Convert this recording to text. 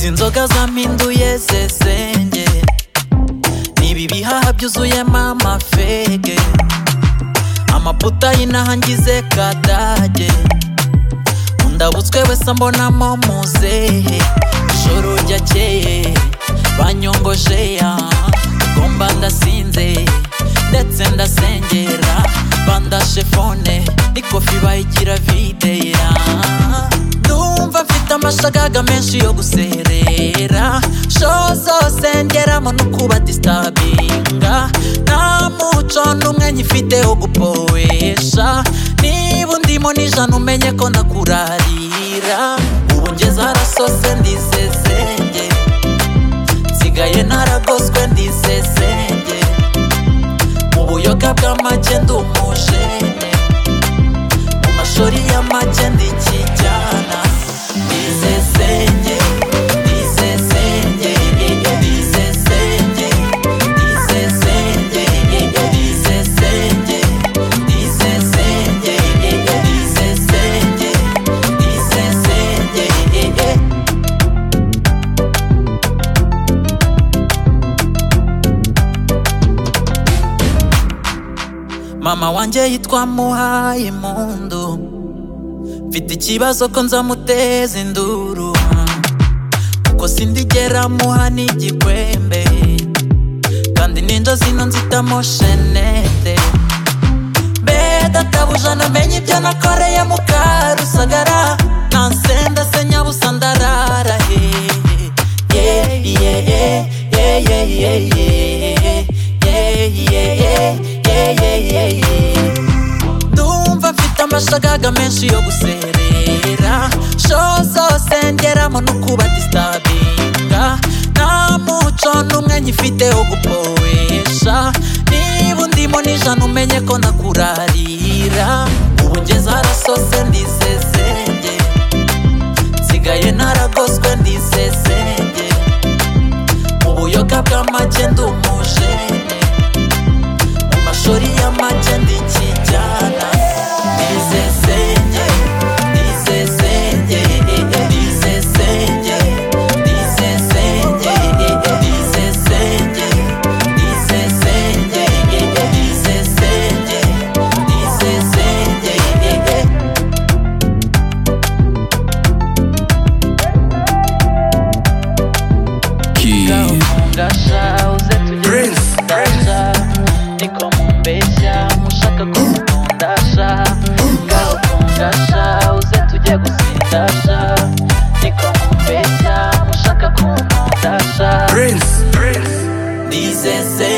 imbaraga zampinduye zezenge nibi bihaha byuzuyemo amafege amaputa y'inaha ngize kadage undabutswe wese ambonamo muzehe ijoro ryakeye banyongoje ya ngomba ndasinze ndetse ndasengera bandashe fone n'ikofi bayigira videya numva mfite amashagaga menshi yo guserera sho zose ngeramo no kuba distabinga nta muco n'umwe nyifite wo gupowesha niba undimo n'ijana umenye ko nakurarira ubu ngeze harasose ndisezenge nsigaye naragoswe ndisezenge mu buyoga bw'amage ndi umujene mu mashori y'amage ndikijyana ndisesenge ndisesenge ndisesenge ndisesenge ndisesenge ndisesenge ndisesenge ndisesenge mama wanjye yitwa muhaye impundu mfite ikibazo ko nzamuteza induru kuko sindigera muha n'igikwembe kandi ninja zino nzitamo shenete mbe databuja namenye ibyo nakoreye mu karusagara nansenda se nyabusa ndarara hehe yeah, yeah, yeah, yeah, yeah, yeah, yeah, yeah, yeah, yeah, yeah, yeah, yeah, yeah. ndumva mfite amashagaga menshi yo guserera sho zose ngeramo no kuba distabinga nta muco n'umwe nyifite wo gupowesha niba undimo n'ijana umenye ko nakurarira ubu ngeze harasose ndisesenge nsigaye naragoswe ndisesenge mu buyoga bw'amage ndi umujene mu mashori y'amage ndikijyana ndisesenge ndisesenge ndisesenge ndisesenge ndisesenge ndisesenge ndisesenge ndisesenge Key. ndashaka uze tugere ndashaka niko mumbeshya mushaka ko mukundasha ngaho kundasha uze tujye gusindasha niko mumbeshya mushaka ko mukundasha ndizeze